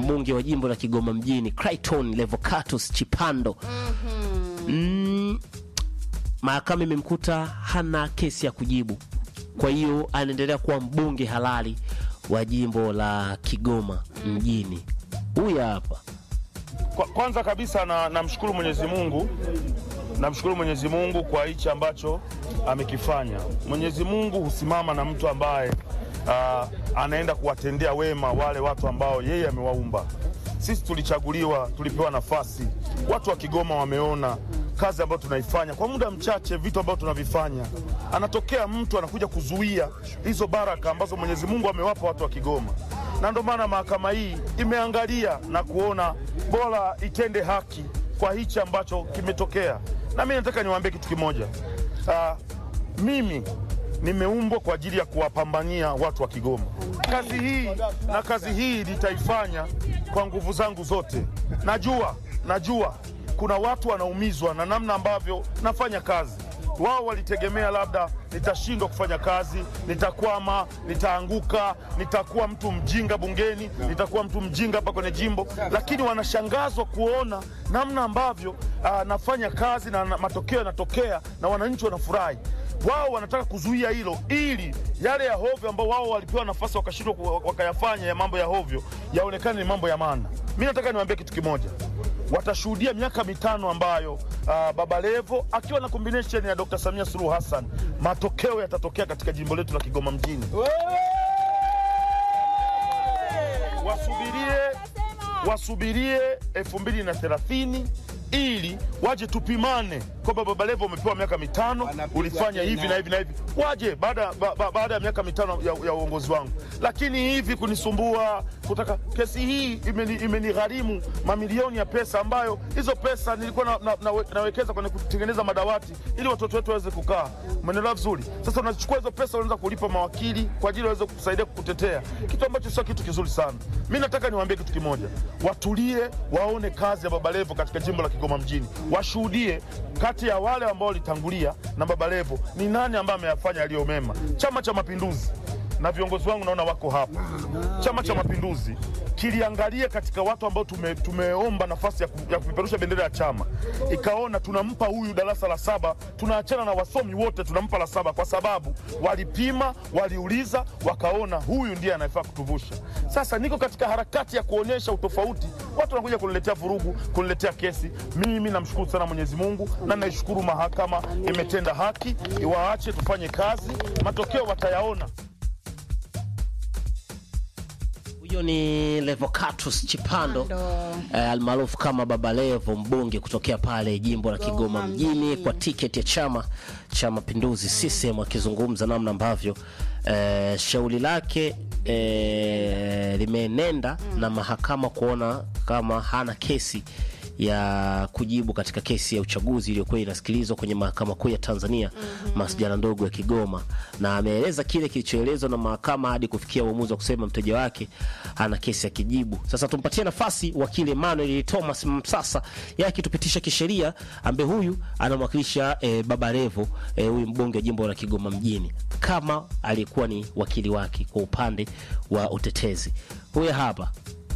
mbunge wa jimbo la Kigoma mjini Clayton Levocatus Chipando mm, mahakama imemkuta hana kesi ya kujibu, kwa hiyo anaendelea kuwa mbunge halali wa jimbo la Kigoma mjini. Huyu hapa Kwa, kwanza kabisa na namshukuru Mwenyezi Mungu, namshukuru Mwenyezi Mungu kwa hichi ambacho amekifanya. Mwenyezi Mungu husimama na mtu ambaye ah, anaenda kuwatendea wema wale watu ambao yeye amewaumba. Sisi tulichaguliwa, tulipewa nafasi. Watu wa Kigoma wameona kazi ambayo tunaifanya kwa muda mchache, vitu ambavyo tunavifanya. Anatokea mtu anakuja kuzuia hizo baraka ambazo Mwenyezi Mungu amewapa watu wa Kigoma na ndio maana mahakama hii imeangalia na kuona bora itende haki kwa hichi ambacho kimetokea. Na mimi nataka niwaambie kitu kimoja. Ah, mimi nimeumbwa kwa ajili ya kuwapambania watu wa Kigoma. Kazi hii na kazi hii nitaifanya kwa nguvu zangu zote. Najua, najua kuna watu wanaumizwa na namna ambavyo nafanya kazi wao walitegemea labda nitashindwa kufanya kazi, nitakwama, nitaanguka, nitakuwa mtu mjinga bungeni, nitakuwa mtu mjinga hapa kwenye jimbo, lakini wanashangazwa kuona namna ambavyo ah, nafanya kazi na na matokeo yanatokea na wananchi wanafurahi. Wao wanataka kuzuia hilo ili yale ya hovyo ambao wao walipewa nafasi wakashindwa ku- wakayafanya ya mambo ya hovyo yaonekane ni mambo ya maana. Mi nataka niwaambie kitu kimoja watashuhudia miaka mitano ambayo uh, Baba Levo akiwa na combination ya Dr. Samia Suluhu Hassan, matokeo yatatokea katika jimbo letu la Kigoma mjini. Wasubirie, wasubirie elfu mbili na thelathini ili waje tupimane kwamba Baba Levo umepewa miaka mitano, ulifanya hivi na hivi na hivi, waje baada ba, ba, baada ya miaka mitano ya, ya uongozi wangu. Lakini hivi kunisumbua kutaka kesi hii imeni- imenigharimu mamilioni ya pesa, ambayo hizo pesa nilikuwa na, na, na, nawekeza kwenye kutengeneza madawati ili watoto wetu waweze kukaa. Umeelewa vizuri? Sasa unachukua hizo pesa unaweza kulipa mawakili kwa ajili waweze kusaidia kukutetea, kitu ambacho sio kitu kizuri sana. Mi nataka niwaambie kitu kimoja, watulie, waone kazi ya Baba Levo katika jimbo la Kigoma mjini, washuhudie kati ya wale ambao walitangulia na Baba Levo ni nani ambaye ameyafanya yaliyo mema. Chama cha Mapinduzi na viongozi wangu naona wako hapa. Chama cha Mapinduzi kiliangalia katika watu ambao tume, tumeomba nafasi ya, ku, ya kupeperusha bendera ya chama, ikaona tunampa huyu darasa la saba, tunaachana na wasomi wote, tunampa la saba kwa sababu walipima, waliuliza, wakaona huyu ndiye anayefaa kutuvusha. Sasa niko katika harakati ya kuonyesha utofauti, watu wanakuja kuniletea vurugu, kuniletea kesi. Mimi namshukuru sana Mwenyezi Mungu na naishukuru mahakama imetenda haki, iwaache tufanye kazi, matokeo watayaona. huyo ni Levocatus Chipando eh, almaarufu kama Baba Levo, mbunge kutokea pale jimbo la Kigoma mjini kwa tiketi ya chama cha Mapinduzi CCM, akizungumza namna ambavyo eh, shauri lake eh, limeenenda na mahakama kuona kama hana kesi ya kujibu katika kesi ya uchaguzi iliyokuwa inasikilizwa kwenye mahakama kuu ya Tanzania masjala ndogo ya Kigoma, na ameeleza kile kilichoelezwa na mahakama hadi kufikia uamuzi wa kusema mteja wake ana kesi ya kijibu. Sasa tumpatie nafasi wakili Emmanuel Thomas Msasa, yeye akitupitisha kisheria, ambaye huyu anamwakilisha eh, Baba Levo eh, huyu mbunge wa jimbo la Kigoma mjini, kama aliyekuwa ni wakili wake kwa upande wa utetezi. Huyu hapa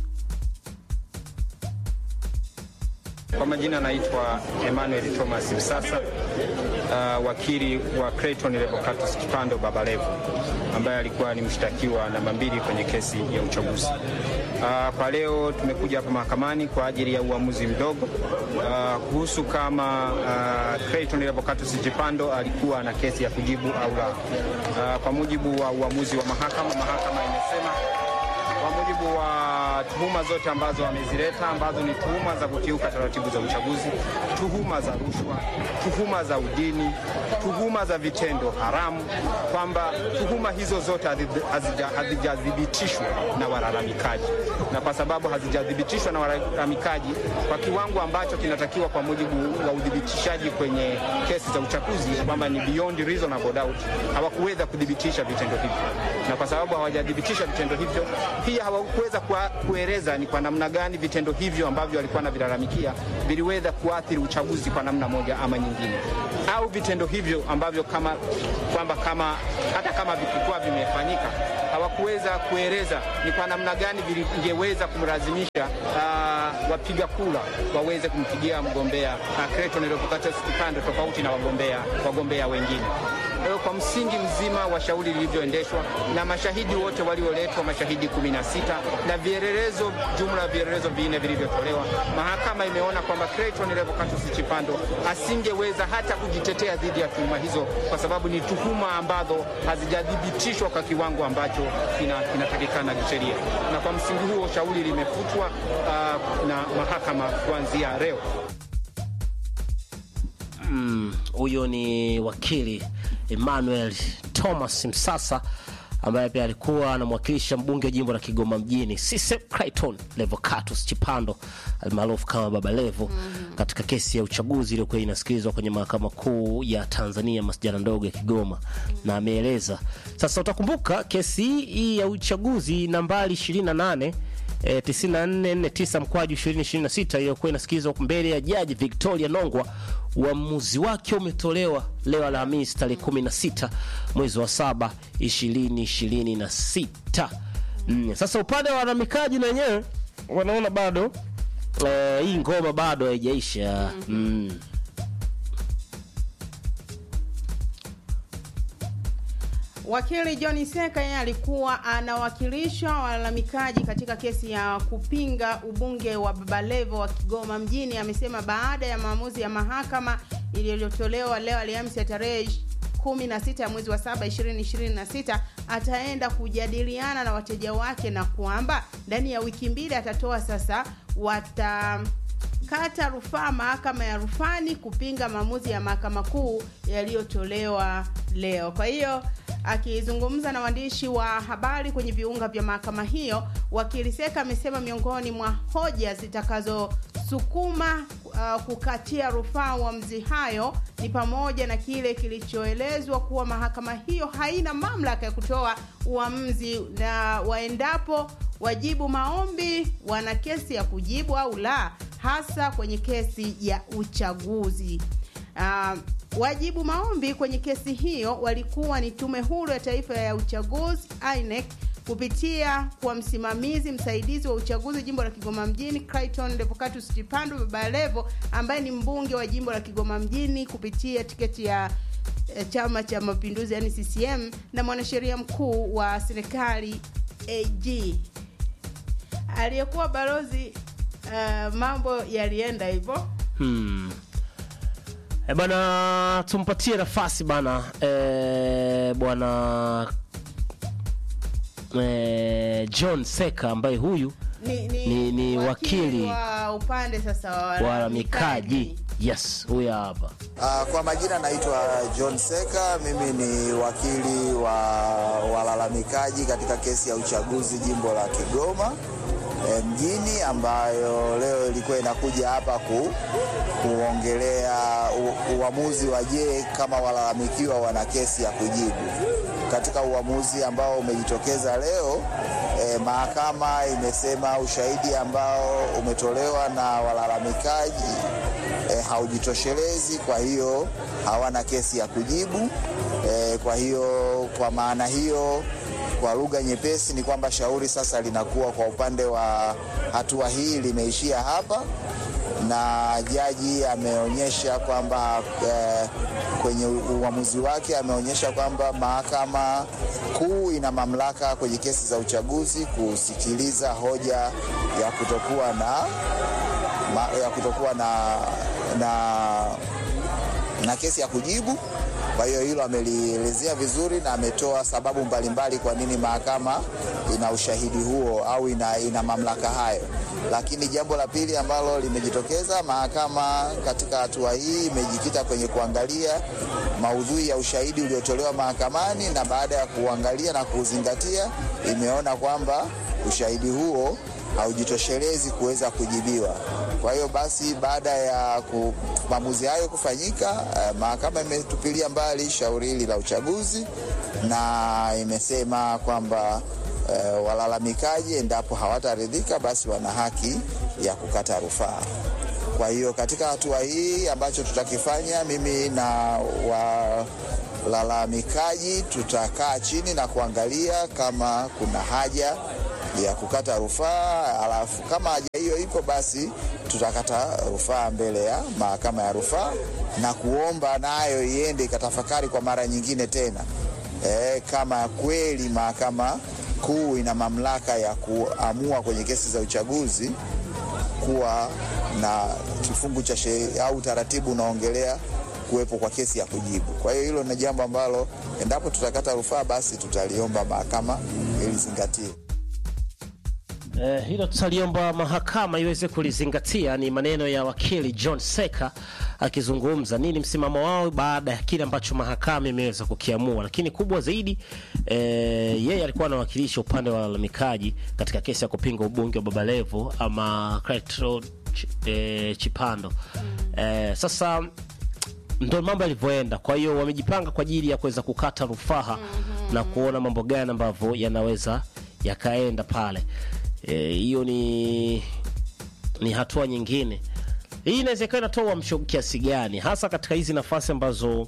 Kwa majina anaitwa Emmanuel Thomas Msasa, uh, wakili wa Clayton Levocatus Chipando Baba Levo, ambaye alikuwa ni mshtakiwa namba mbili kwenye kesi ya uchaguzi. Uh, kwa leo tumekuja hapa mahakamani kwa ajili ya uamuzi mdogo uh, kuhusu kama uh, Clayton Levocatus Chipando alikuwa na kesi ya kujibu au la. Uh, kwa mujibu wa uamuzi wa mahakama, mahakama imesema kwa mujibu wa tuhuma zote ambazo wamezileta ambazo ni tuhuma za kukiuka taratibu za uchaguzi, tuhuma za rushwa, tuhuma za udini, tuhuma za vitendo haramu, kwamba tuhuma hizo zote hazija- hazijathibitishwa na walalamikaji, na kwa sababu hazijathibitishwa na walalamikaji kwa kiwango ambacho kinatakiwa kwa mujibu wa udhibitishaji kwenye kesi za uchaguzi, kwamba ni beyond reasonable doubt, hawakuweza kudhibitisha vitendo hivyo, na kwa sababu hawajathibitisha vitendo hivyo, pia hawakuweza kua- kueleza kueleza ni kwa namna gani vitendo hivyo ambavyo walikuwa wanavilalamikia viliweza kuathiri uchaguzi kwa namna moja ama nyingine, au vitendo hivyo ambavyo kama kwamba kama hata kama vikikuwa vimefanyika hawakuweza kueleza ni kwa namna gani vingeweza kumlazimisha uh, wapiga kura waweze kumpigia mgombea uh, Clayton Revocatus Chipando tofauti na wagombea wagombea wengine. Kwa hiyo kwa msingi mzima wa shauri lilivyoendeshwa na mashahidi wote walioletwa, mashahidi 16 na vielelezo, jumla ya vielelezo vinne vilivyotolewa, mahakama imeona kwamba Clayton Revocatus Chipando asingeweza hata kujitetea dhidi ya tuhuma hizo, kwa sababu ni tuhuma ambazo hazijathibitishwa kwa kiwango ambacho kinatakikana kina kisheria, na kwa msingi huo shauri limefutwa uh, na mahakama kuanzia leo. Huyo mm, ni wakili Emmanuel Thomas Msasa ambaye pia alikuwa anamwakilisha mbunge wa jimbo la Kigoma mjini Sisep Clayton Revocatus Chipando almaarufu kama Baba Levo mm -hmm. katika kesi ya uchaguzi iliyokuwa inasikilizwa kwenye mahakama kuu ya Tanzania masjala ndogo ya Kigoma mm -hmm. na ameeleza sasa. Utakumbuka kesi hii ya uchaguzi nambari 28 E, 9449 mkwaju 2026 iliyokuwa inasikilizwa mbele ya jaji Victoria Nongwa. Uamuzi wake umetolewa leo Alhamisi tarehe 16 mwezi wa 7 2026. Mm. Sasa upande wa walalamikaji na wenyewe wanaona bado e, hii ngoma bado haijaisha. mm. Wakili John Seka yeye alikuwa anawakilisha walalamikaji katika kesi ya kupinga ubunge wa Baba Levo wa Kigoma mjini. Amesema baada ya maamuzi ya mahakama iliyotolewa leo Alhamisi ya tarehe 16 ya mwezi wa 7 2026, ataenda kujadiliana na wateja wake na kwamba ndani ya wiki mbili atatoa sasa wata kata rufaa mahakama ya rufani kupinga maamuzi ya mahakama kuu yaliyotolewa leo. Kwa hiyo akizungumza na waandishi wa habari kwenye viunga vya mahakama hiyo, wakili Seka amesema miongoni mwa hoja zitakazosukuma uh, kukatia rufaa uamuzi hayo ni pamoja na kile kilichoelezwa kuwa mahakama hiyo haina mamlaka ya kutoa uamuzi na waendapo wajibu maombi wana kesi ya kujibu au la, hasa kwenye kesi ya uchaguzi. Uh, wajibu maombi kwenye kesi hiyo walikuwa ni Tume Huru ya Taifa ya Uchaguzi INEC kupitia kwa msimamizi msaidizi wa uchaguzi jimbo la Kigoma mjini Clayton Revocatus Chipando Baba Levo ambaye ni mbunge wa jimbo la Kigoma mjini kupitia tiketi ya Chama cha Mapinduzi yani CCM na mwanasheria mkuu wa serikali AG aliyekuwa balozi. Uh, mambo yalienda hivyo hmm. E bwana, tumpatie nafasi bana e, bwana e, John Seka ambaye huyu ni, ni, ni, ni wakili wa upande sasa wa walalamikaji. Yes, huyu hapa. Uh, kwa majina naitwa John Seka, mimi ni wakili wa walalamikaji katika kesi ya uchaguzi jimbo la Kigoma e, mjini ambayo leo ilikuwa inakuja hapa ku, kuongelea u, uamuzi wa je kama walalamikiwa wana kesi ya kujibu. Katika uamuzi ambao umejitokeza leo e, mahakama imesema ushahidi ambao umetolewa na walalamikaji e, haujitoshelezi, kwa hiyo hawana kesi ya kujibu e, kwa hiyo kwa maana hiyo kwa lugha nyepesi ni kwamba shauri sasa linakuwa kwa upande wa hatua hii limeishia hapa, na jaji ameonyesha kwamba eh, kwenye uamuzi wake ameonyesha kwamba mahakama kuu ina mamlaka kwenye kesi za uchaguzi kusikiliza hoja ya kutokuwa na ma, ya kutokuwa na, na, na kesi ya kujibu. Kwa hiyo hilo amelielezea vizuri na ametoa sababu mbalimbali kwa nini mahakama ina ushahidi huo au ina, ina mamlaka hayo. Lakini jambo la pili ambalo limejitokeza, mahakama katika hatua hii imejikita kwenye kuangalia maudhui ya ushahidi uliotolewa mahakamani, na baada ya kuangalia na kuuzingatia, imeona kwamba ushahidi huo haujitoshelezi kuweza kujibiwa. Kwa hiyo basi, baada ya maamuzi hayo kufanyika, uh, mahakama imetupilia mbali shauri hili la uchaguzi na imesema kwamba eh, walalamikaji endapo hawataridhika, basi wana haki ya kukata rufaa. Kwa hiyo katika hatua hii ambacho tutakifanya, mimi na walalamikaji tutakaa chini na kuangalia kama kuna haja ya kukata rufaa, alafu kama haja hiyo ipo, basi tutakata rufaa mbele ya mahakama ya rufaa na kuomba nayo iende ikatafakari kwa mara nyingine tena e, kama kweli mahakama kuu ina mamlaka ya kuamua kwenye kesi za uchaguzi kuwa na kifungu cha sheria au utaratibu unaongelea kuwepo kwa kesi ya kujibu. Kwa hiyo hilo ni jambo ambalo endapo tutakata rufaa, basi tutaliomba mahakama ilizingatie. Eh, hilo tutaliomba mahakama iweze kulizingatia. Ni maneno ya wakili John Seka akizungumza nini msimamo wao baada ya kile ambacho mahakama imeweza kukiamua. Lakini kubwa zaidi eh, yeye alikuwa anawakilisha upande wa walalamikaji katika kesi ya kupinga ubunge wa Baba Levo ama Clatro Ch eh, Chipando. Eh, sasa ndo mambo yalivyoenda. Kwa hiyo wamejipanga kwa ajili ya kuweza kukata rufaa na kuona mambo gani ambavyo yanaweza yakaenda pale. hiyo e, ni ni hatua nyingine. Hii inawezekana inatoa uamsho kiasi gani, hasa katika hizi nafasi ambazo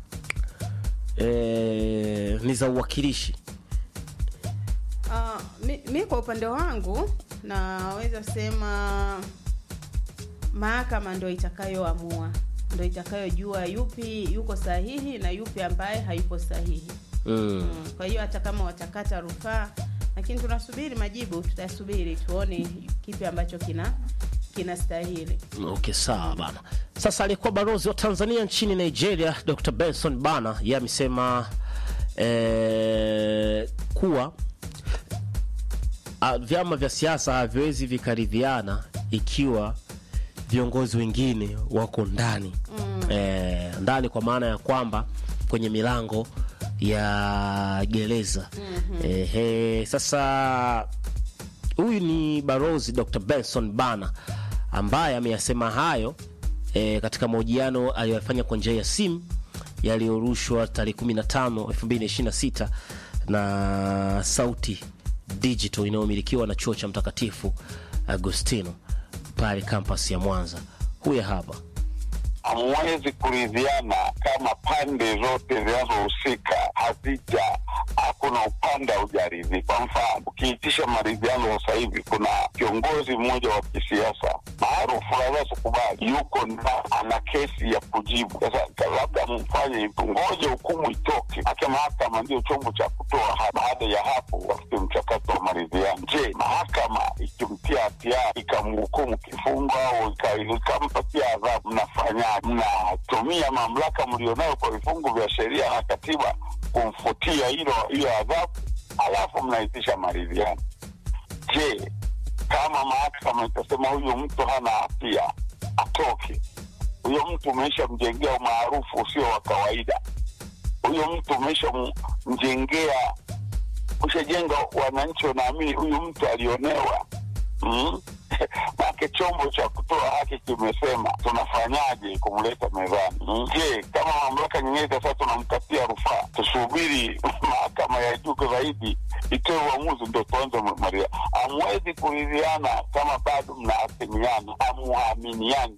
e, ni za uwakilishi. Uh, mi, mi kwa upande wangu naweza sema mahakama ndo itakayoamua, ndo itakayojua yupi yuko sahihi na yupi ambaye hayupo sahihi. mm. Mm, kwa hiyo hata kama watakata rufaa, lakini tunasubiri majibu, tutasubiri tuone kipi ambacho kina kinastahili. Okay, sawa bana. Sasa aliyekuwa balozi wa Tanzania nchini Nigeria Dr. Benson Bana yeye amesema eh, kuwa ah, vyama vya siasa haviwezi vikaridhiana ikiwa viongozi wengine wako ndani eh, ndani kwa maana ya kwamba kwenye milango ya gereza Ehe, sasa huyu ni barozi Dr. Benson Bana ambaye ameyasema hayo e, katika mahojiano aliyofanya kwa njia ya simu yaliyorushwa tarehe 15 2026 na Sauti Digital inayomilikiwa na chuo cha Mtakatifu Agostino pale kampasi ya Mwanza. Huyu hapa hamwezi kuridhiana kama pande zote zinazohusika hazija hakuna upande haujaridhika. Kwa mfano, ukiitisha maridhiano sasa hivi, kuna kiongozi mmoja wa kisiasa maarufu, naweza sikubali, yuko na ana kesi ya kujibu. Sasa labda mfanye hivyo, ngoja hukumu itoke, ake mahakama ndio chombo cha kutoa ha- baada ya hapo wafike mchakato wa maridhiano. Je, mahakama ikimtia hatia ikamhukumu kifungo au ika- ikampatia adhabu, mnafanyaje? Mnatumia mamlaka mlionayo kwa vifungu vya sheria na katiba kumfutia hilo hiyo adhabu, alafu mnaitisha maridhiano. Je, kama mahakama itasema huyu mtu hana hatia atoke, huyo mtu umeisha mjengea umaarufu usio wa kawaida, huyo mtu umeisha mjengea, ushajenga wananchi wanaamini huyu mtu alionewa mm? Make chombo cha kutoa haki kimesema tunafanyaje kumleta mezani? Mm. Je, kama mamlaka nyingine sasa tunamkatia rufaa, tusubiri mahakama ya juu zaidi itoe uamuzi ndo tuanze maria? Hamwezi kuridhiana kama bado mnaasimiana, hamuaminiani.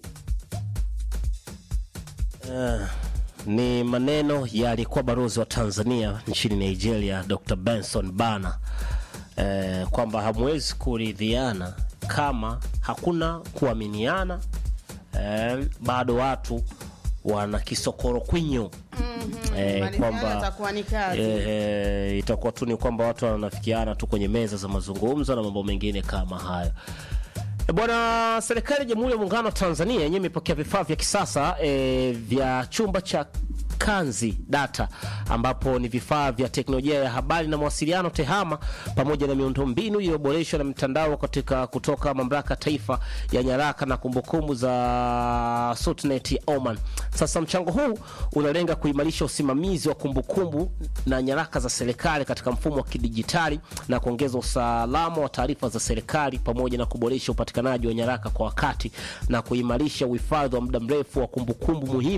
Eh, ni maneno ya aliyekuwa balozi wa Tanzania nchini Nigeria Dr. Benson Bana eh, kwamba hamwezi kuridhiana kama hakuna kuaminiana eh, bado watu wana kisokoro kwinyo eh, Maridhiano kwamba yatakuwa ni kazi. eh, eh, itakuwa tu ni kwamba watu wanafikiana tu kwenye meza za mazungumzo na mambo mengine kama hayo. E bwana, serikali ya Jamhuri ya Muungano wa Tanzania yenyewe imepokea vifaa vya kisasa e, vya chumba cha Kanzi Data ambapo ni vifaa vya teknolojia ya habari na mawasiliano TEHAMA pamoja na miundombinu iliyoboreshwa na mitandao katika kutoka mamlaka taifa ya nyaraka na kumbukumbu za SUTNET ya Oman. Sasa mchango huu unalenga kuimarisha usimamizi wa kumbukumbu na nyaraka za serikali katika mfumo wa kidijitali na kuongeza usalama wa taarifa za serikali pamoja na kuboresha upatikanaji wa nyaraka kwa wakati na kuimarisha uhifadhi wa muda mrefu wa kumbukumbu muhimu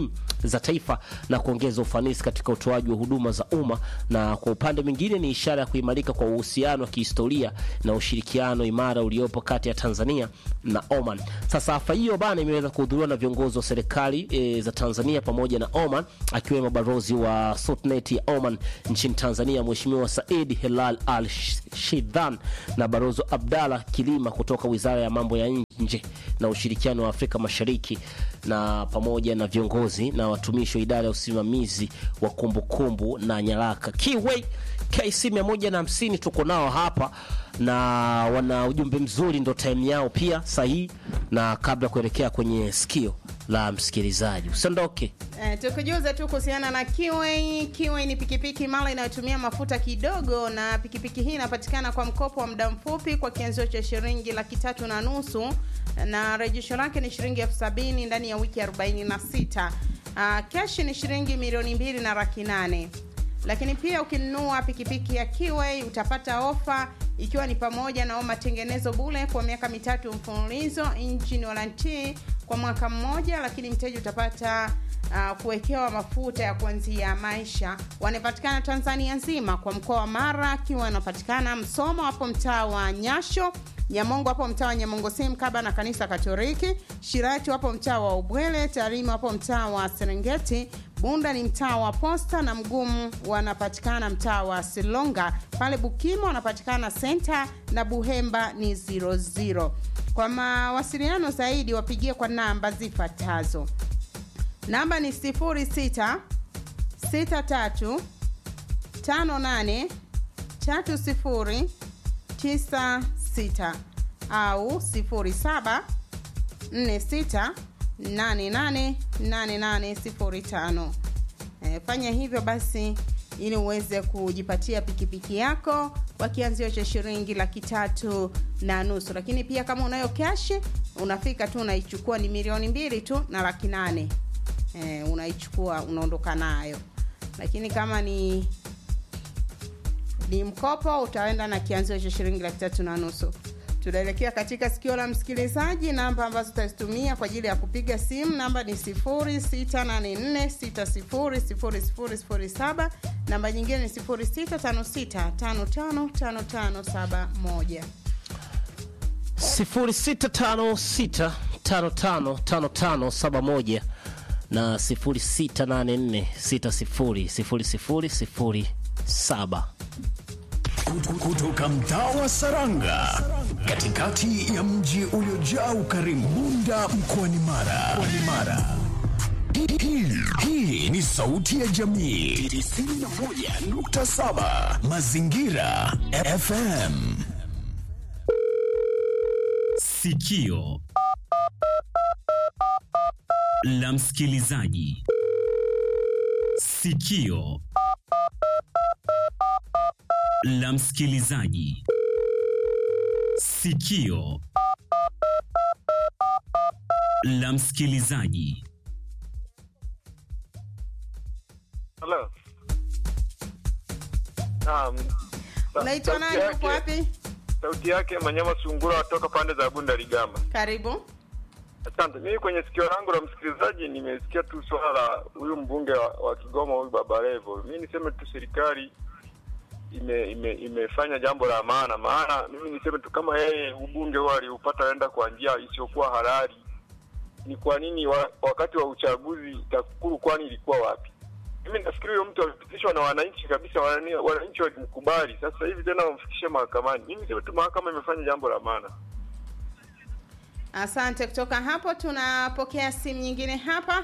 za taifa na kuongeza ufanisi katika utoaji wa huduma za umma, na kwa upande mwingine ni ishara ya kuimarika kwa uhusiano wa kihistoria na ushirikiano imara uliopo kati ya Tanzania na Oman. Sasa hafla hiyo bana imeweza kuhudhuriwa na viongozi wa serikali e, za Tanzania pamoja na Oman, akiwemo balozi wa Sultanate ya Oman nchini Tanzania Mheshimiwa Said Hilal Al Shidhan na balozi Abdalla Kilima kutoka Wizara ya Mambo ya Nje na Ushirikiano wa Afrika Mashariki na pamoja na viongozi na watumishi wa idara ya usimamizi wa kumbukumbu na nyaraka Kiway KC 150 tuko nao hapa na wana ujumbe mzuri, ndo time yao pia sahihi, na kabla ya kuelekea kwenye sikio la msikilizaji usiondoke. Eh, tukujuze tu kuhusiana na Kiway. Kiway ni pikipiki mara inayotumia mafuta kidogo, na pikipiki hii inapatikana kwa mkopo wa muda mfupi kwa kianzio cha shilingi laki tatu na nusu na rejesho lake ni shilingi elfu sabini ndani ya wiki 46. Uh, keshi ni shilingi milioni mbili na laki nane lakini pia ukinunua pikipiki ya Kiway utapata ofa ikiwa ni pamoja na matengenezo bure kwa miaka mitatu mfululizo, engine warranty kwa mwaka mmoja, lakini mteja utapata uh, kuwekewa mafuta ya kuanzia maisha. Wanapatikana Tanzania nzima, kwa mkoa wa Mara Kiway wanapatikana Msoma, hapo mtaa wa Nyasho Nyamongo hapo mtaa wa Nyamongo sim kaba na kanisa Katoliki, Shirati hapo mtaa wa Ubwele, Tarime hapo mtaa wa Serengeti, Bunda ni mtaa wa Posta na Mgumu wanapatikana mtaa wa Silonga. Pale Bukimo wanapatikana Senta na Buhemba ni 00. Kwa mawasiliano zaidi wapigie kwa namba zifuatazo. Namba ni 06 63 58 30 96 au 07 46 88 8805. E, fanya hivyo basi ili uweze kujipatia pikipiki yako kwa kianzio cha shilingi laki tatu na nusu, lakini pia kama unayo kashi unafika tu unaichukua, ni milioni mbili tu na laki nane e, unaichukua unaondoka nayo, lakini kama ni ni mkopo utaenda na kianzio cha shilingi laki tatu na nusu. Tunaelekea katika sikio la msikilizaji. Namba ambazo tutazitumia kwa ajili ya kupiga simu, namba ni 0684600007. Namba nyingine ni 0656555571. 0656555571 na 0684600007. kutoka mtaa wa Saranga katikati ya mji uliojaa ukarimu Bunda mkoani Mara. Mkoani Mara. Hii- hii- Hii ni sauti ya jamii 91.7 Mazingira FM. Sikio la msikilizaji. Sikio la msikilizaji. Sikio la msikilizaji. Halo. Naam. Sa- Unaitwa sauti nani? yake- Upo wapi? Sauti yake Manyama Sungura watoka pande za Bunda Ligama. Karibu. Asante. Mimi kwenye sikio langu la msikilizaji nimesikia tu swala la huyu mbunge wa, wa Kigoma huyu Baba Levo. Mimi niseme tu serikali ime, ime, imefanya jambo la maana, maana mimi niseme tu kama yeye ubunge huo aliupata enda kwa njia isiyokuwa halali, ni kwa nini wa, wakati wa uchaguzi TAKUKURU kwani ilikuwa wapi? Mimi nafikiri huyo mtu amepitishwa na wananchi kabisa, wanani- wananchi walimkubali. Sasa hivi tena wamfikishe mahakamani. Mimi niseme tu mahakama imefanya jambo la maana. Asante. Kutoka hapo tunapokea simu nyingine hapa.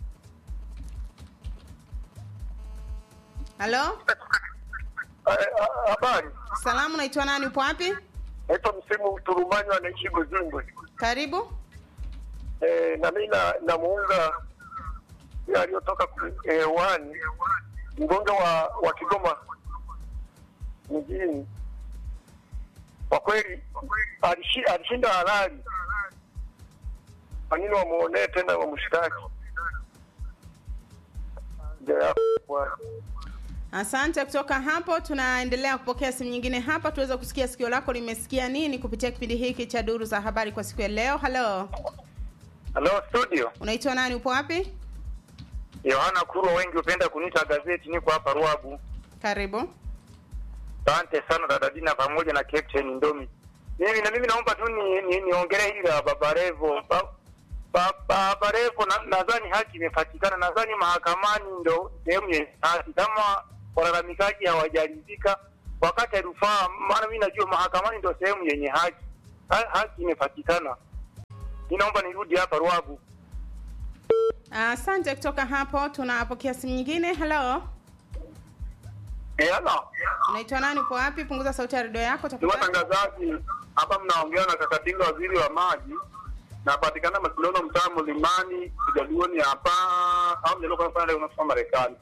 Halo, Habari, salamu, unaitwa nani? Upo wapi? naitwa Msimu Turumani, anaishi Buzimbwe. Karibu. Eh, na mimi na- namuunga yule aliyotoka hewani mbunge wa wa Kigoma mjini. Kwa kweli alishi- alishinda halali. Kwa nini wamuonee tena wamshtaki? Ndio hapo bwana. Asante. Kutoka hapo tunaendelea kupokea simu nyingine hapa, tuweze kusikia sikio lako limesikia nini kupitia kipindi hiki cha duru za habari kwa siku ya leo. Halo, Hello studio, unaitwa nani? Upo wapi? Yohana Kurwa, wengi hupenda kuniita gazeti. Niko hapa Ruagu. Karibu. Asante sana dada Dina pamoja na Captain Ndomi. Mimi na mimi naomba tu ni, ni, niongelee hili la Baba Levo. Ba, ba, Baba Levo na- nadhani haki imepatikana, nadhani mahakamani ndo sehemu yenye haki. Kama walalamikaji hawajaridhika wakati rufaa, maana mimi najua mahakamani ndo sehemu yenye haki. Ha, haki imepatikana. Mimi naomba nirudi hapa Ruagu. Asante. kutoka hapo tunapokea simu nyingine. Hello, Eh, halo. unaitwa nani? Upo wapi? Punguza sauti ya redio yako Ni tafadhali. watangazaji hapa, mnaongea na Kakatinga, waziri wa maji. Napatikana Masilolo, mtaa Mlimani, Jaluoni hapa au mjalo kwa pale unasoma Marekani.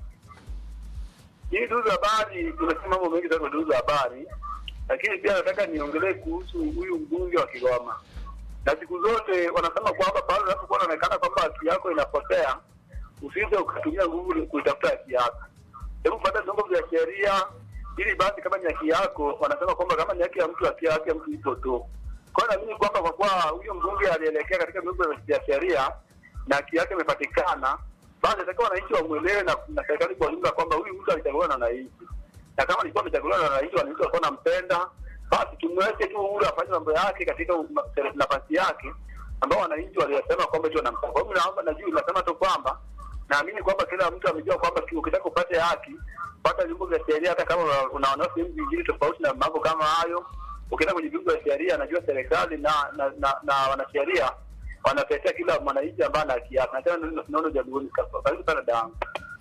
Hii duzu habari, tumesema mambo mengi sana duzu habari, lakini pia nataka niongelee kuhusu huyu mbunge wa Kigoma. Na siku zote wanasema kwamba pale unapokuwa unaonekana kwamba haki yako inapotea, usije ukatumia nguvu kuitafuta haki yako hebu pata vyombo vya sheria ili basi kama ni haki yako wanasema kwamba kama ni haki ya mtu haki haki ya mtu ipo tu kwa hiyo naamini kwamba kwa kuwa huyo mbunge alielekea katika vyombo vya sheria na haki yake imepatikana basi atakiwa wananchi wamwelewe na, na serikali kwa ujumla kwamba huyu mtu alichaguliwa na wananchi na kama alikuwa amechaguliwa na wananchi wananchi walikuwa wanampenda basi tumweke tu huru afanye mambo yake katika uma- nafasi yake ambao wananchi waliyosema kwamba tu wanamtaka. Kwa hiyo naomba najua nasema tu kwamba naamini kwamba kila mtu amejua kwamba ki- ukitaka upate haki pata vyombo vya sheria, hata kama una- unaona sehemu zingine tofauti na mambo kama hayo. Ukienda kwenye vyombo vya sheria, najua serikali na na, na, na wanasheria wanatetea kila mwananchi ambaye ana haki yake. Na tena naona jaguoni kapa. Karibu sana damu.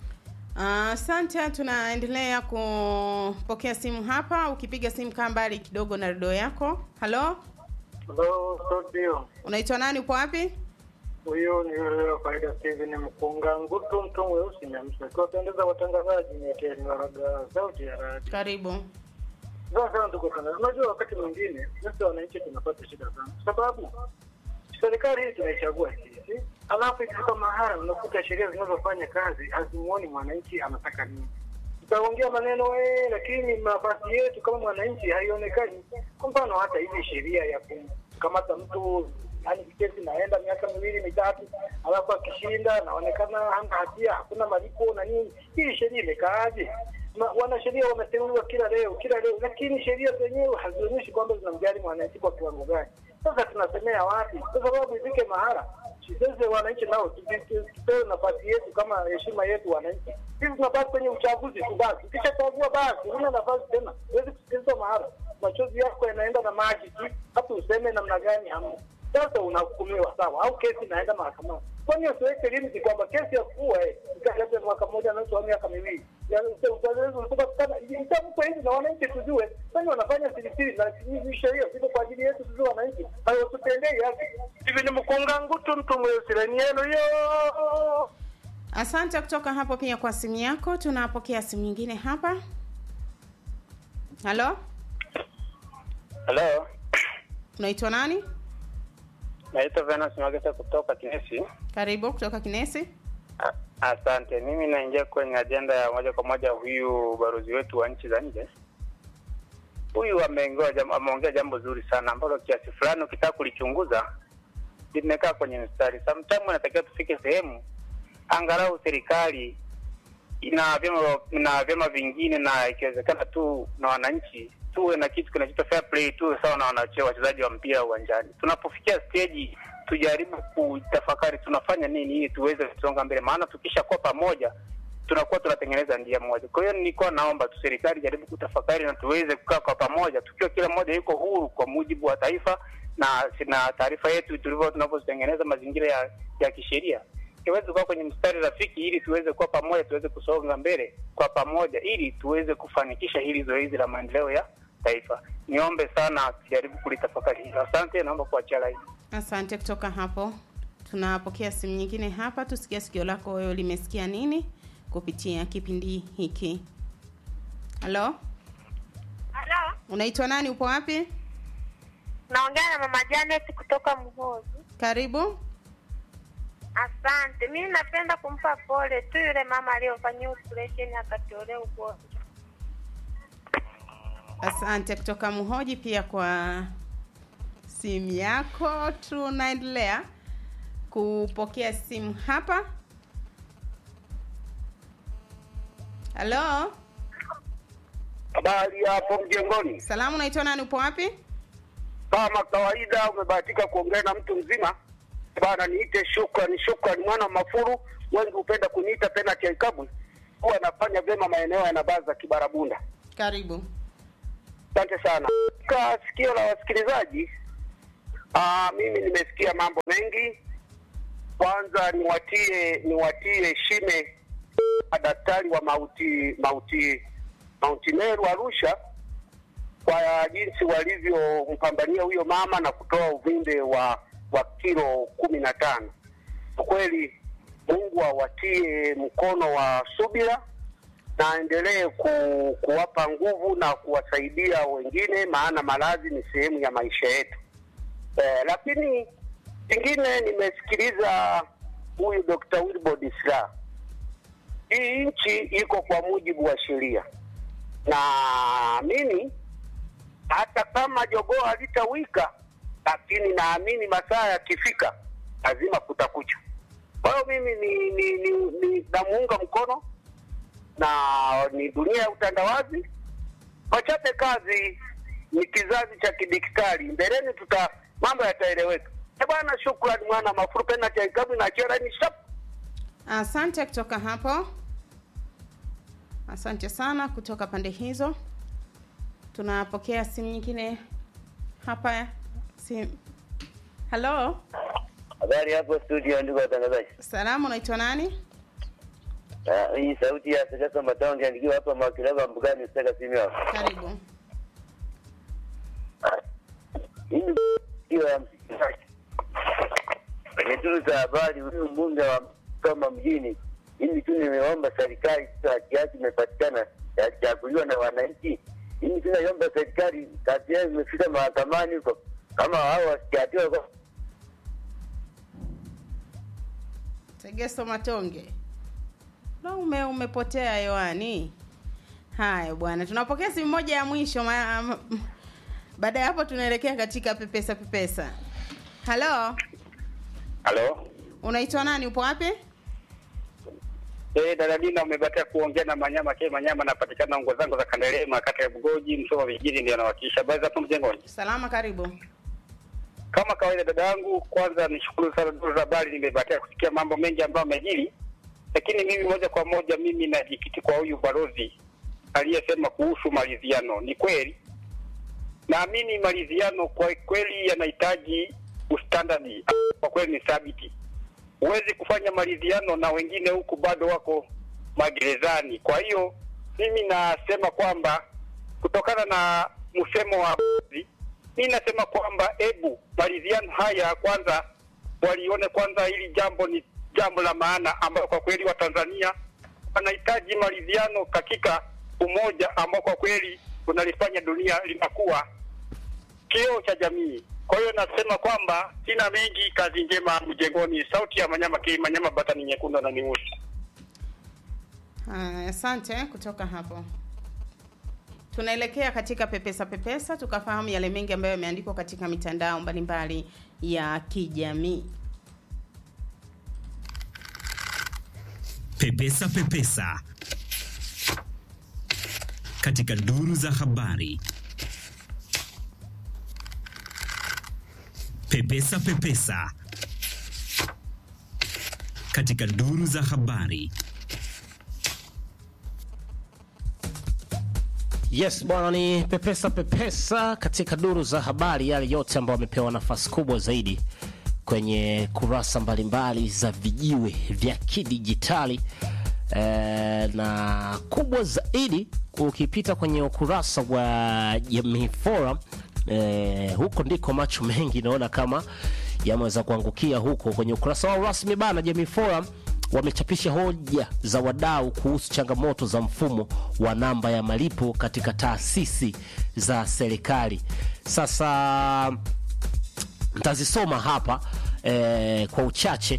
Asante, tunaendelea kupokea simu hapa. Ukipiga simu kaa mbali kidogo na redio yako. Halo, Hello, studio. unaitwa nani? Upo wapi? Huyu ni yule wa kawaida Steven Mkunga Ngutu, mtu mweusi Nyamsa. Kiwapendeza watangazaji nyekeni waraga sauti ya radio. Karibu. Sawa sana tuko sana. Unajua wakati mwingine sisi wananchi tunapata shida sana. Kwa sababu serikali hii tunaichagua sisi. Alafu ikifika mahala unakuta sheria zinazofanya kazi hazimuoni mwananchi anataka nini. Tutaongea maneno eh, lakini nafasi yetu kama mwananchi haionekani. Kwa mfano hata hizi sheria ya kumkamata mtu yani kesi naenda miaka miwili mitatu, alafu akishinda naonekana hana hatia, hakuna malipo na nini. Hii sheria imekaaje? Ma- Wanasheria wameteuliwa kila leo kila leo, lakini sheria zenyewe hazionyeshi kwamba zinamjali mwananchi kwa kiwango gani. Sasa tunasemea wapi? Kwa sababu ifike mahala sisi wananchi nao tupi- tu- tupewe nafasi yetu kama heshima yetu wananchi. Sisi tunabaki kwenye uchaguzi tu basi, ukishachagua basi huna nafasi tena, huwezi kusikilizwa mahala, machozi yako yanaenda na maji tu, hata useme namna gani hamna. Sasa unahukumiwa sawa, au kesi inaenda mahakamani. Kwani usiweke limiti kwamba kesi ya kuua eh, labda mwaka mmoja na nusu au miaka miwili Ya, uta- utaweza kupatikana itamkwa hivi na wananchi tujue, kwani wanafanya sirisiri na hizi sheria ziko kwa ajili yetu tujue wananchi, hayo tutendei haki. Hivi ni mkunga ngutu mtu mweusi leni yenu yo Asante kutoka hapo pia kwa simu yako. Tunapokea simu nyingine hapa. Halo, Halo, unaitwa nani? naitwa Venus Magesa kutoka Kinesi. Karibu kutoka Kinesi. A- Asante. Mimi naingia kwenye ajenda ya moja kwa moja huyu balozi wetu wa nchi za nje. Huyu ameongea jambo, ameongea jambo zuri sana ambalo kiasi fulani ukitaka kulichunguza limekaa kwenye mstari. Sometimes inatakiwa tufike sehemu angalau serikali ina vyama na vyama vingine na ikiwezekana tu na wananchi tuwe na kitu kinachoitwa fair play, tuwe sawa na wanache- wachezaji wa mpira uwanjani. Tunapofikia stage tujaribu kutafakari tunafanya nini ili tuweze kusonga mbele, maana tukishakuwa pamoja tunakuwa tunatengeneza njia moja. Kwa hiyo nilikuwa naomba tu serikali jaribu kutafakari na tuweze kukaa kwa pamoja, tukiwa kila mmoja yuko huru kwa mujibu wa taifa na na taarifa yetu tulivyo tunavyotengeneza mazingira ya, ya kisheria tuweze kuwa kwenye mstari rafiki ili tuweze kuwa pamoja, tuweze kusonga mbele kwa pamoja, ili tuweze kufanikisha hili zoezi la maendeleo ya taifa. Niombe sana tujaribu kulitafakari hilo. Asante, naomba kuachia laini. Asante kutoka hapo. Tunapokea simu nyingine hapa, tusikie sikio lako wewe limesikia nini kupitia kipindi hiki. Halo, Halo, unaitwa nani? Upo wapi? naongea na mama Janet kutoka Mhozi. Karibu. Asante. Mimi napenda kumpa pole tu yule mama aliyofanyia operation akatolea ugonjwa. Asante kutoka Mhoji pia kwa simu yako. Tunaendelea kupokea simu hapa. halo Habari hapo mjengoni. salamu unaitwa nani upo wapi Kama kawaida, umebahatika kuongea na mtu mzima bana. Niite shukrani, shukrani mwana wa Mafuru, wengi hupenda kuniita penalty ya Ikabwe. Huwa anafanya vyema maeneo ya Nabaza Kibarabunda. karibu Asante sana. Kwa sikio la wasikilizaji, aa, mimi nimesikia mambo mengi. Kwanza niwatie niwatie shime madaktari wa mauti mauti Mount Meru Arusha kwa jinsi walivyompambania huyo mama na kutoa uvimbe wa wa kilo kumi na tano. Kwa kweli Mungu awatie mkono wa subira na aendelee ku, kuwapa nguvu na kuwasaidia wengine, maana maradhi ni sehemu ya maisha yetu. Eh, lakini kingine nimesikiliza huyu Dr. Wilbrod Slaa. Hii nchi iko kwa mujibu wa sheria, na mimi hata kama jogoo halitawika, lakini naamini masaa yakifika lazima kutakucha. Kwa hiyo mimi ni, ni, ni, ni namuunga mkono na ni dunia ya utandawazi. Wachape kazi, ni kizazi cha kidijitali. Mbeleni tuta mambo yataeleweka. Eh bwana, shukrani mwana mafuru pena cha ikabu na chera ni shap. asante kutoka hapo asante sana kutoka pande hizo tunapokea simu nyingine hapa sim halo Habari hapo studio, ndugu watangazaji. salamu unaitwa nani Ah, Hii sauti ya Sekesa Matonge nikiwa hapa Makilaba Mbugani Seka simu yako. karibu Hii ni hiyo ya msikilizaji. Kwenye duru za habari, huyu mbunge wa Kama mjini, mimi tu nimeomba serikali sasa haki yake imepatikana yachaguliwa na wananchi. Mimi tu naiomba serikali kazi yao imefika mahakamani huko, kama hao wasikatiwa kwa tegeso matonge na ume umepotea hewani haya bwana tunapokea simu moja ya mwisho ma- ma- baada ya hapo tunaelekea katika pepesa pepesa halo Halo. unaitwa nani upo wapi Eh, Daladina umebatia kuongea na Manyama ke Manyama napatikana ngo zangu za Kandelema kata ya Bugoji Msoma vijijini ndio nawakilisha habari za hapo mjengoni. salama karibu Kama kawaida dada yangu, kwanza nishukuru sana duru za habari, nimebatia kusikia mambo mengi ambayo amejiri, lakini mimi moja kwa moja mimi najikiti kwa huyu balozi aliyesema kuhusu maridhiano. Ni kweli, naamini maridhiano kwa kweli yanahitaji ustandadi, kwa kweli ni thabiti. Huwezi kufanya maridhiano na wengine huku bado wako magerezani. Kwa hiyo mimi nasema kwamba kutokana na msemo wa mi nasema kwamba ebu maridhiano haya kwanza walione kwanza hili jambo ni jambo la maana ambayo kwa kweli watanzania wanahitaji maridhiano katika umoja ambao kwa kweli unalifanya dunia linakuwa kioo cha jamii kwa hiyo nasema kwamba sina mengi kazi njema mjengoni sauti ya manyama ki manyama batani nyekundu na niusi Haya, asante kutoka hapo tunaelekea katika pepesa pepesa tukafahamu yale mengi ambayo yameandikwa katika mitandao mbalimbali ya kijamii Pepesa Pepesa katika duru za habari. Pepesa Pepesa katika duru za habari. Yes bwana, ni pepesa pepesa katika duru za habari, yale yote ambayo wamepewa nafasi kubwa zaidi kwenye kurasa mbalimbali za vijiwe vya kidijitali e, na kubwa zaidi ukipita kwenye ukurasa wa Jamii Forum e, huko ndiko macho mengi naona kama yameweza kuangukia huko kwenye ukurasa wao rasmi bana. Jamii Forum wamechapisha hoja za wadau kuhusu changamoto za mfumo wa namba ya malipo katika taasisi za serikali. Sasa ntazisoma hapa eh, kwa uchache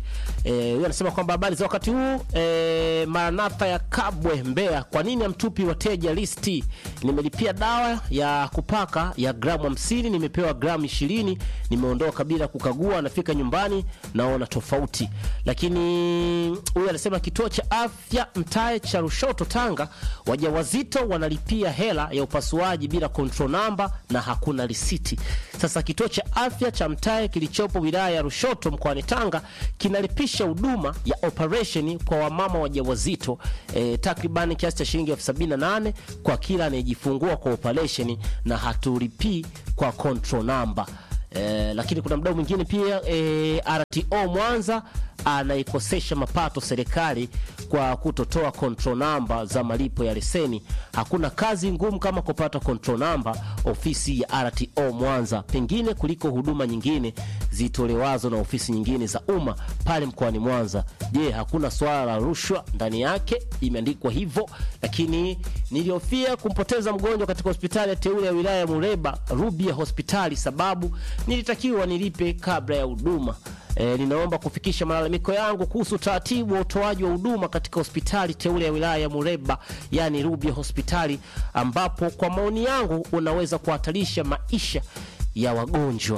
Eh, huyu anasema kwamba habari za wakati huu eh, Maranatha ya Kabwe Mbeya, kwa nini hamtupi wateja listi? Nimelipia dawa ya kupaka ya gramu 50, nimepewa gramu 20, nimeondoka bila kukagua, nafika nyumbani naona tofauti. Lakini huyu anasema kituo cha afya Mtae cha Rushoto Tanga, wajawazito wanalipia hela ya upasuaji bila control number na hakuna risiti. Sasa kituo cha afya cha Mtae kilichopo wilaya ya Rushoto mkoani Tanga kinalipisha huduma ya operation kwa wamama wajawazito eh, takriban kiasi cha shilingi elfu sabini na nane kwa kila anayejifungua kwa operation na hatulipii kwa control number. Eh, lakini kuna mdau mwingine pia eh, RTO Mwanza anaikosesha mapato serikali kwa kutotoa control number za malipo ya leseni. Hakuna kazi ngumu kama kupata control number ofisi ya RTO Mwanza, pengine kuliko huduma nyingine zitolewazo na ofisi nyingine za umma pale mkoani Mwanza. Je, hakuna swala la rushwa ndani yake? Imeandikwa hivyo, lakini nilihofia kumpoteza mgonjwa katika hospitali ya teule ya wilaya ya Mureba Rubia hospitali, sababu nilitakiwa nilipe kabla ya huduma. E, ninaomba kufikisha malalamiko yangu kuhusu utaratibu wa utoaji wa huduma katika hospitali teule ya wilaya ya Mureba, yani Rubia hospitali, ambapo kwa maoni yangu unaweza kuhatarisha maisha ya wagonjwa.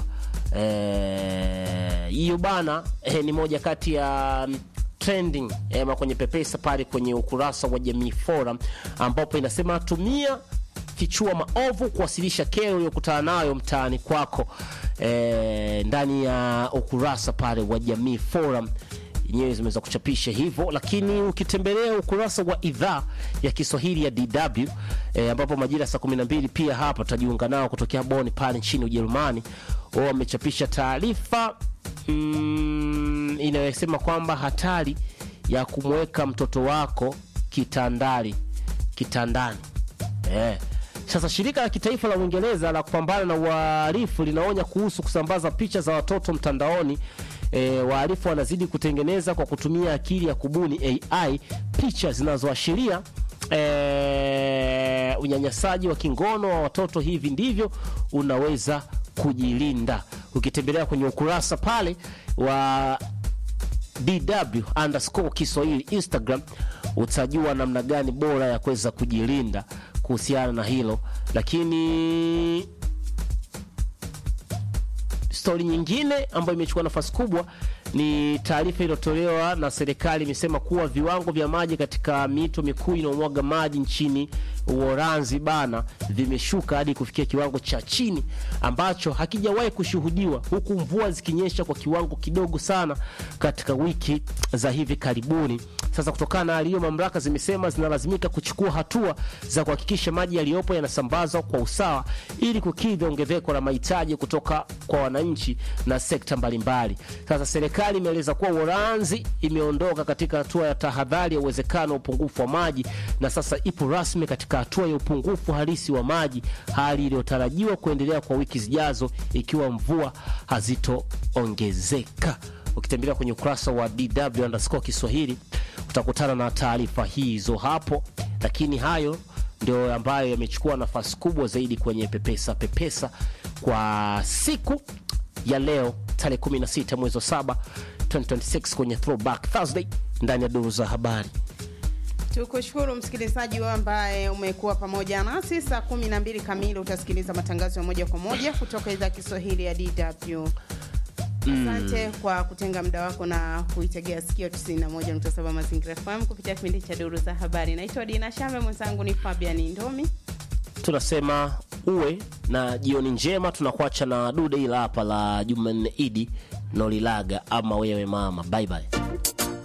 Eh, hiyo bana eh, ni moja kati ya mm, trending eh, kwenye pepesa pale kwenye ukurasa wa Jamii Forum ambapo inasema tumia fichua maovu kuwasilisha kero uliyokutana nayo mtaani kwako e, ndani ya ukurasa pale wa Jamii Forum yenyewe zimeweza kuchapisha hivyo, lakini ukitembelea ukurasa wa idhaa ya Kiswahili ya DW e, ambapo majira ya saa 12 pia hapa tutajiunga nao kutokea Bonn pale nchini Ujerumani, wao wamechapisha taarifa mm, inayosema kwamba hatari ya kumweka mtoto wako kitandani kitandani eh. Sasa shirika la kitaifa la Uingereza la kupambana na uhalifu linaonya kuhusu kusambaza picha za watoto mtandaoni. E, wahalifu wanazidi kutengeneza kwa kutumia akili ya kubuni AI picha zinazoashiria e, unyanyasaji wa kingono wa watoto. Hivi ndivyo unaweza kujilinda. Ukitembelea kwenye ukurasa pale wa DW underscore Kiswahili Instagram utajua namna gani bora ya kuweza kujilinda kuhusiana na hilo. Lakini stori nyingine ambayo imechukua nafasi kubwa ni taarifa iliyotolewa na serikali, imesema kuwa viwango vya maji katika mito mikuu inayomwaga maji nchini Uholanzi bana vimeshuka hadi kufikia kiwango cha chini ambacho hakijawahi kushuhudiwa, huku mvua zikinyesha kwa kiwango kidogo sana katika wiki za hivi karibuni. Sasa kutokana na hali hiyo, mamlaka zimesema zinalazimika kuchukua hatua za kuhakikisha maji yaliyopo yanasambazwa kwa usawa ili kukidhi ongezeko la mahitaji kutoka kwa wananchi na sekta mbalimbali. Sasa serikali imeeleza kuwa Uholanzi imeondoka katika hatua ya tahadhari ya uwezekano wa upungufu wa maji na sasa ipo rasmi katika hatua ya upungufu halisi wa maji, hali iliyotarajiwa kuendelea kwa wiki zijazo ikiwa mvua hazitoongezeka. Ukitembelea kwenye ukurasa wa DW underscore Kiswahili utakutana na taarifa hizo hapo, lakini hayo ndio ambayo yamechukua nafasi kubwa zaidi kwenye pepesa pepesa kwa siku ya leo tarehe 16 mwezi wa 7 2026 kwenye Throwback Thursday ndani ya duru za habari. Tukushukuru msikilizaji wewe ambaye umekuwa pamoja nasi. Saa kumi na mbili kamili utasikiliza matangazo ya moja kwa moja kutoka idhaa ya Kiswahili ya DW. Asante kwa kutenga muda wako na kuitegea sikio 91.7 Mazingira FM kupitia kipindi cha duru za habari. Naitwa Dina Shambe, mwenzangu ni Fabian Ndomi. Tunasema uwe na jioni njema. Tunakuacha na dude ila hapa la Jumanne Idi Nolilaga ama wewe mama, bye bye.